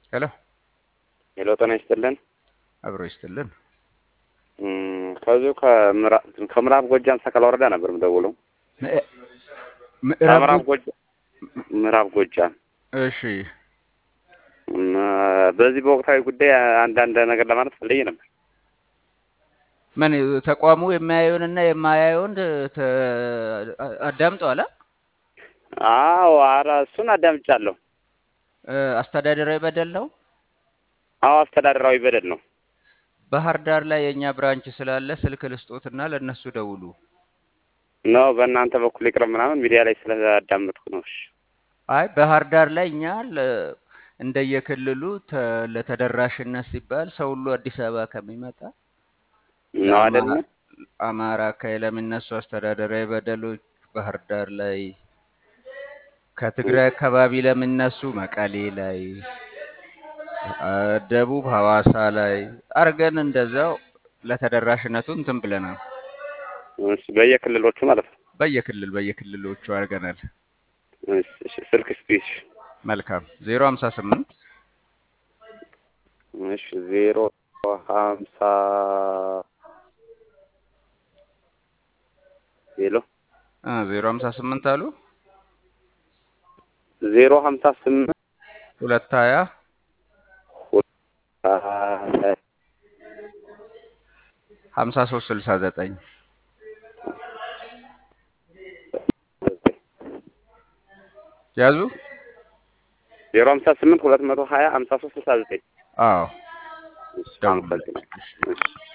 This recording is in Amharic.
ሄሎ ሄሎ ጤና ይስጥልን። አብሮ ይስጥልን። እም፣ ከዚሁ ከምዕራ- ከምዕራብ ጎጃም ሰከላ ወረዳ ነበር የምደውለው። ምዕ- ከምዕራብ ምዕራብ ጎጃም ምዕራብ ጎጃም እሺ እም፣ በዚህ በወቅታዊ ጉዳይ አንዳንድ ነገር ለማለት ፈልጌ ነበር። ምን ተቋሙ የሚያየውንና የማያየውን ተ- አዳምጠዋል? አ? አዎ፣ ኧረ እሱን አዳምጫለሁ። እ፣ አስተዳደራዊ በደል ነው። አዎ፣ አስተዳደራዊ በደል ነው። ባህር ዳር ላይ የእኛ ብራንች ስላለ ስልክ ልስጦትና ለእነሱ ደውሉ። ነው በእናንተ በኩል ይቅርብ ምናምን ሚዲያ ላይ ስለአዳመጥኩ ነው። እሺ አይ ባህር ዳር ላይ እኛ ለ- እንደየክልሉ ተ- ለተደራሽነት ሲባል ሰው ሁሉ አዲስ አበባ ከሚመጣ ነው አይደለ? ለአማ- አማራ አካባቢ ለሚነሱ አስተዳደራዊ በደሎች ባህር ዳር ላይ፣ ከትግራይ አካባቢ ለሚነሱ መቀሌ ላይ፣ አ፣ ደቡብ ሐዋሳ ላይ አርገን እንደዛው ለተደራሽነቱ እንትን ብለናል። እሺ፣ በየክልሎቹ ማለት ነው። በየክልል በየክልሎቹ አድርገናል። እሺ፣ እሺ፣ ስልክ ስፒች መልካም ዜሮ ሀምሳ ስምንት እሺ፣ ዜሮ ሀምሳ ሄሎ ዜሮ ሀምሳ ስምንት አሉ ዜሮ ሀምሳ ስምንት ሁለት ሀያ ሀምሳ ሶስት ስልሳ ዘጠኝ ያዙ። ዜሮ ሀምሳ ስምንት ሁለት መቶ ሀያ ሀምሳ ሶስት ስልሳ ዘጠኝ አዎ እሺ፣ ደውሉ። አመሰግናለሁ። እሺ። እሺ